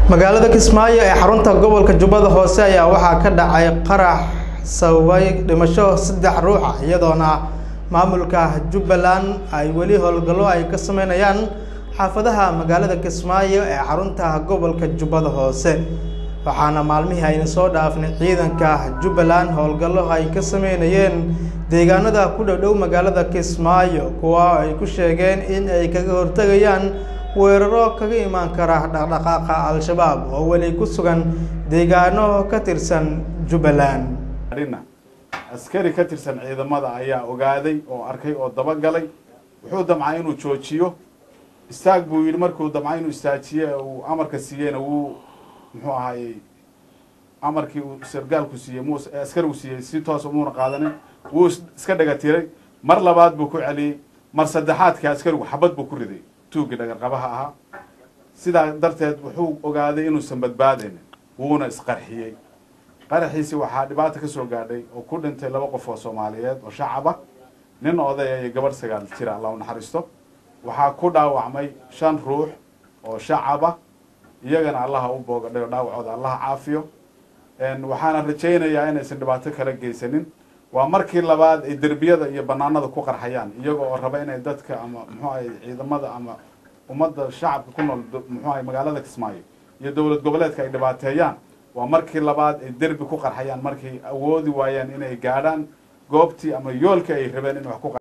magaalada kismaayo ee xarunta gobolka jubbada hoose ayaa waxaa ka dhacay qarax sababay dhimasho saddex ruux ah iyadoona maamulka jubbaland ay weli howlgallo ay ka sameynayaan xaafadaha magaalada kismaayo ee xarunta gobolka jubbada hoose waxaana maalmihii ayna soo dhaafnay ciidanka jubbaland howlgallo ay ka sameynayeen deegaanada ku dhowdhow magaalada kismaayo kuwa ay ku sheegeen in ay kaga hortegayaan weeraro kaga imaan kara dhaqdhaqaaqa al-shabaab oo weli ku sugan deegaano ka tirsan jubbaland dhina askari ka tirsan ciidamada ayaa ogaaday oo arkay oo dabagalay wuxuu damcay inuu joojiyo istaag buu yidhi markuu damcay inuu istaajiye uu amarka siiyeyna wuu muxuu ahaayey amarkii uu sargaalku siiyey mu askarigu siiyey si toos umuuna qaadanin wuu iska dhaga tiray mar labaad buu ku celiyey mar saddexaadka askarigu xabad buu ku riday tuuggii dhagarqabaha ahaa sidaa darteed wuxuu ogaaday inuusan badbaadaynin wuuna isqarxiyey qaraxiisi waxaa dhibaata ka soo gaadhay oo ku dhintay laba qof oo soomaaliyeed oo shacaba nin odaya iyo gabadh sagaal jira alla u naxariisto waxaa ku dhaawacmay shan ruux oo shacaba iyagana allaha u boogadhayo dhaawacooda allaha caafiyo waxaana rajaynayaa inaysan dhibaato kala geysanin waa markii labaad ay derbiyada iyo banaanada ku qarxayaan iyaga oo raba inay dadka ama muxuu ahay ciidamada ama ummadda shacabka ku nool muxuu ahay magaalada kismaayo iyo dowlad goboleedka ay dhibaateeyaan waa markii labaad ay derbi ku qarxayaan markay awoodi waayaan inay gaadhaan goobtii ama yoolkii ay rabeen in wax ku